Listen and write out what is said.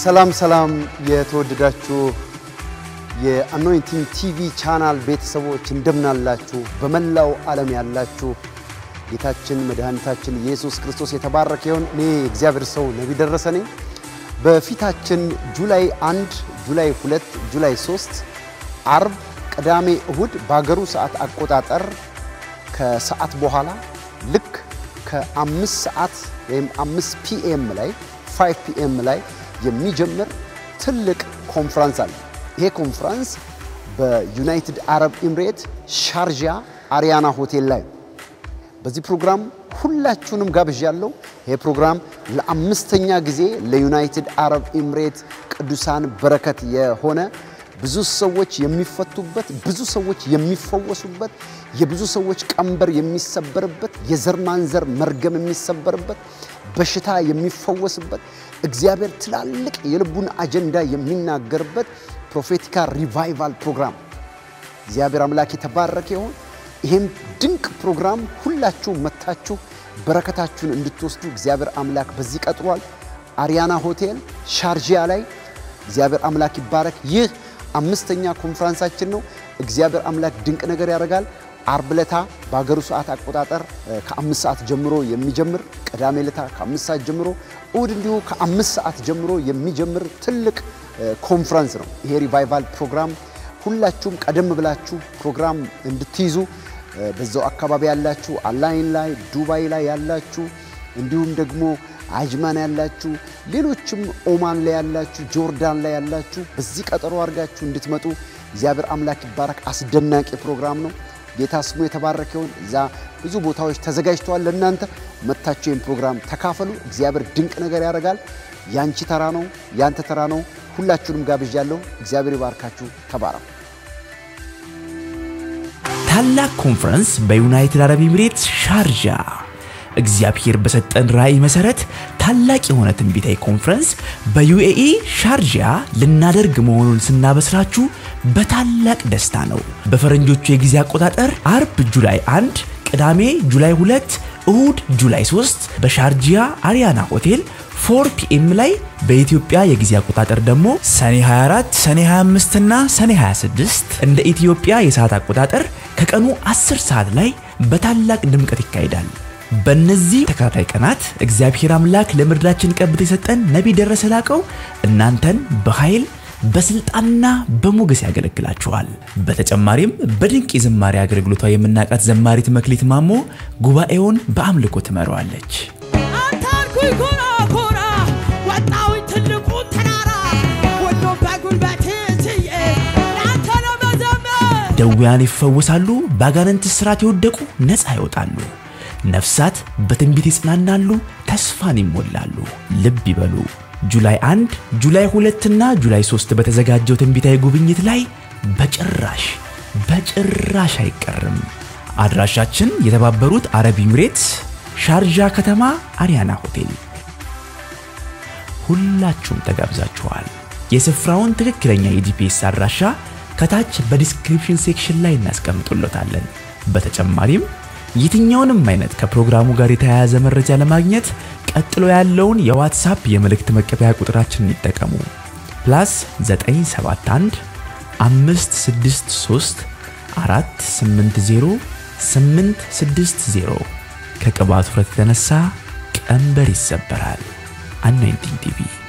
ሰላም ሰላም የተወደዳችሁ የአኖይንቲንግ ቲቪ ቻናል ቤተሰቦች እንደምናላችሁ፣ በመላው ዓለም ያላችሁ ጌታችን መድኃኒታችን ኢየሱስ ክርስቶስ የተባረከ ይሁን። እኔ የእግዚአብሔር ሰው ነቢይ ደረሰ ነኝ። በፊታችን ጁላይ 1፣ ጁላይ 2፣ ጁላይ 3 አርብ፣ ቅዳሜ፣ እሁድ በሀገሩ ሰዓት አቆጣጠር ከሰዓት በኋላ ልክ ከአምስት ሰዓት ወይም አምስት ፒኤም ላይ 5 ፒኤም ላይ የሚጀምር ትልቅ ኮንፍራንስ አለ። ይሄ ኮንፍራንስ በዩናይትድ አረብ ኤምሬት ሻርጃ አሪያና ሆቴል ላይ በዚህ ፕሮግራም ሁላችሁንም ጋብዣለሁ። ይሄ ፕሮግራም ለአምስተኛ ጊዜ ለዩናይትድ አረብ ኤምሬት ቅዱሳን በረከት የሆነ ብዙ ሰዎች የሚፈቱበት፣ ብዙ ሰዎች የሚፈወሱበት፣ የብዙ ሰዎች ቀንበር የሚሰበርበት፣ የዘር ማንዘር መርገም የሚሰበርበት፣ በሽታ የሚፈወስበት፣ እግዚአብሔር ትላልቅ የልቡን አጀንዳ የሚናገርበት ፕሮፌቲካ ሪቫይቫል ፕሮግራም እግዚአብሔር አምላክ የተባረከ ይሁን። ይህም ድንቅ ፕሮግራም ሁላችሁ መታችሁ በረከታችሁን እንድትወስዱ እግዚአብሔር አምላክ በዚህ ቀጥሯል። አሪያና ሆቴል ሻርጂያ ላይ እግዚአብሔር አምላክ ይባረክ። ይህ አምስተኛ ኮንፍራንሳችን ነው። እግዚአብሔር አምላክ ድንቅ ነገር ያደርጋል። አርብ ለታ በሀገሩ ሰዓት አቆጣጠር ከአምስት ሰዓት ጀምሮ የሚጀምር ቅዳሜ ለታ ከአምስት ሰዓት ጀምሮ እሁድ እንዲሁ ከአምስት ሰዓት ጀምሮ የሚጀምር ትልቅ ኮንፍራንስ ነው። ይሄ ሪቫይቫል ፕሮግራም ሁላችሁም ቀደም ብላችሁ ፕሮግራም እንድትይዙ በዛው አካባቢ ያላችሁ አላይን ላይ ዱባይ ላይ ያላችሁ እንዲሁም ደግሞ አጅማን ያላችሁ ሌሎችም ኦማን ላይ ያላችሁ ጆርዳን ላይ ያላችሁ በዚህ ቀጠሮ አድርጋችሁ እንድትመጡ እግዚአብሔር አምላክ ይባረክ። አስደናቂ ፕሮግራም ነው። ጌታ ስሙ የተባረከ ይሁን። እዛ ብዙ ቦታዎች ተዘጋጅተዋል ለእናንተ መታችሁ ይህን ፕሮግራም ተካፈሉ። እግዚአብሔር ድንቅ ነገር ያደርጋል። ያንቺ ተራ ነው፣ ያንተ ተራ ነው። ሁላችሁንም ጋብዣለሁ። እግዚአብሔር ይባርካችሁ። ተባረኩ። ታላቅ ኮንፈረንስ በዩናይትድ አረብ ኤሚሬትስ ሻርጃ እግዚአብሔር በሰጠን ራእይ መሰረት ታላቅ የሆነ ትንቢታዊ ኮንፈረንስ በዩኤኢ ሻርጃ ልናደርግ መሆኑን ስናበስራችሁ በታላቅ ደስታ ነው። በፈረንጆቹ የጊዜ አቆጣጠር አርብ ጁላይ 1፣ ቅዳሜ ጁላይ 2፣ እሁድ ጁላይ 3 በሻርጂያ አሪያና ሆቴል 4 ፒኤም ላይ በኢትዮጵያ የጊዜ አቆጣጠር ደግሞ ሰኔ 24፣ ሰኔ 25 እና ሰኔ 26 እንደ ኢትዮጵያ የሰዓት አቆጣጠር ከቀኑ 10 ሰዓት ላይ በታላቅ ድምቀት ይካሄዳል። በእነዚህ ተከታታይ ቀናት እግዚአብሔር አምላክ ለምድራችን ቀብቶ የሰጠን ነቢይ ደረሰ ላቀው እናንተን በኃይል በስልጣንና በሞገስ ያገለግላችኋል። በተጨማሪም በድንቅ የዝማሬ አገልግሎቷ የምናውቃት ዘማሪት መክሊት ማሞ ጉባኤውን በአምልኮ ትመራዋለች። አንተ አልኩኝ ኮራ ኮራ ወጣሁኝ ትልቁ ተራራ ሁሉ በጉልበቴ ችዬ ለአንተ ለመዘመር ደዌያን ይፈወሳሉ፣ በአጋንንት እስራት የወደቁ ነፃ ይወጣሉ፣ ነፍሳት በትንቢት ይጽናናሉ፣ ተስፋን ይሞላሉ። ልብ ይበሉ። ጁላይ 1፣ ጁላይ 2 እና ጁላይ 3 በተዘጋጀው ትንቢታዊ ጉብኝት ላይ በጭራሽ በጭራሽ አይቀርም። አድራሻችን የተባበሩት አረብ ኤሚሬትስ ሻርጃ ከተማ አሪያና ሆቴል። ሁላችሁም ተጋብዛችኋል። የስፍራውን ትክክለኛ የጂፒኤስ አድራሻ ከታች በዲስክሪፕሽን ሴክሽን ላይ እናስቀምጡሎታለን። በተጨማሪም የትኛውንም አይነት ከፕሮግራሙ ጋር የተያያዘ መረጃ ለማግኘት ቀጥሎ ያለውን የዋትሳፕ የመልእክት መቀበያ ቁጥራችንን ይጠቀሙ። ፕላስ 971 563 480 860 ከቅባቱ ውፍረት የተነሳ ቀንበር ይሰበራል። አኖይንቲንግ ቲቪ